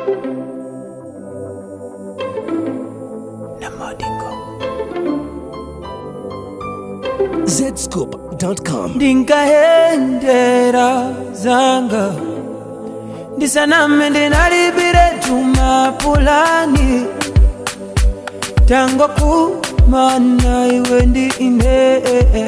zscoop.com ndinkahendera zanga ndisaname ndinalibire tumapulani tango kumana iwe ndi ine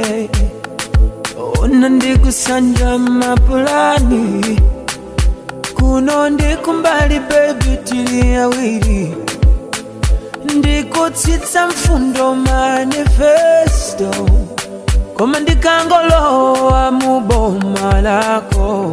ona ndikusanja mapulani kuno ndikumbali bebi tili awiri ndikutsitsa mfundo manifesto koma ndikangolowa muboma lako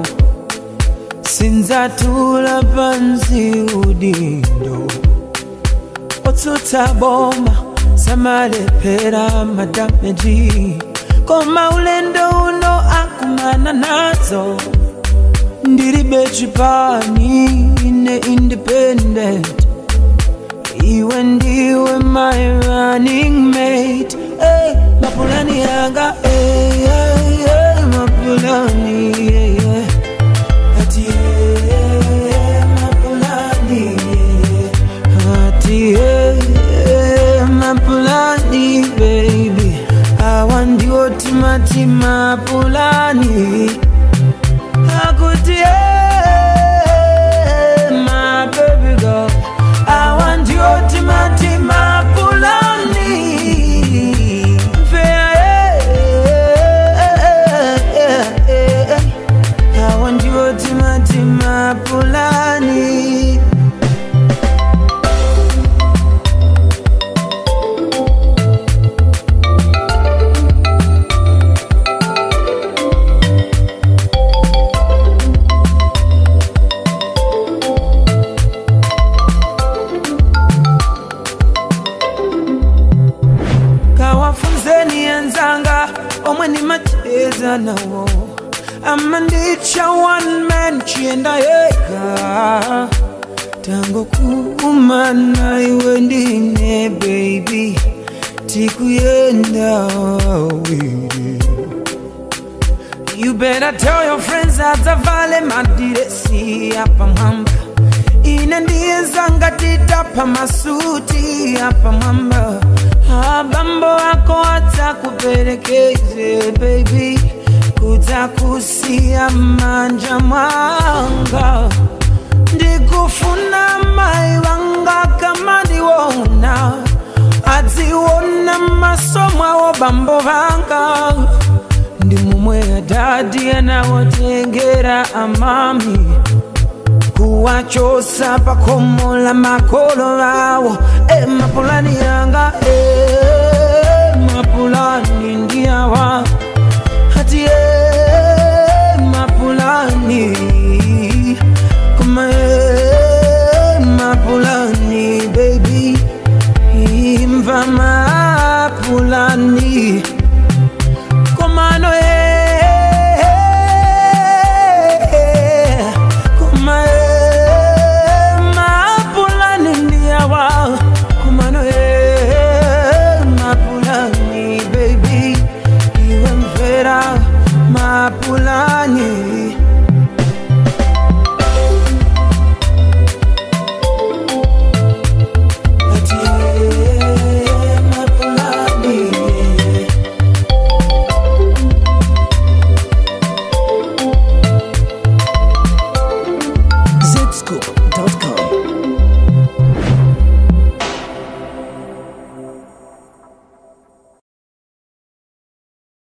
sindzatula pansi udindo otsutsa boma samalephera madameji koma ulendo uno akumana nazo ndilibe chipani ine independent iwe ndiwe my running mate hey, mapulani yanga hey, hey, hey, mapulani yeah, yeah. ati hey, mapulani yeah. ati hey, hey, mapulani baby awa ndiwo timati mapulani akuti hey, my baby girl I want you ultimate mapulani I want you ultimate mapulani kawafunzeni enzanga omwe nimacheza nawo ama ndicha one man chienda yega tango kumana iwe ndine baby tikuyenda awiri You better tell your friends adzavale madiresi apa mwamba ine ndiye zanga titapa masuti apa mwamba abambo ako adzakuperekeze baby kudzakusiya manja mwanga ndikufuna mai vanga kama ndiwona adziona maso mwawo bambo vanga ndi mumwe adadi anawotengera amami kuwachosa pakomo la makolo awo e mapulani yanga e mapulani ndiyawa hati e mapulani kuma e mapulani baby imva mapulani komano e kuma e mapulani ndiyawa komano e mapulani baby iwe mvera mapulani Ati, eh, mapulani, eh. zscoop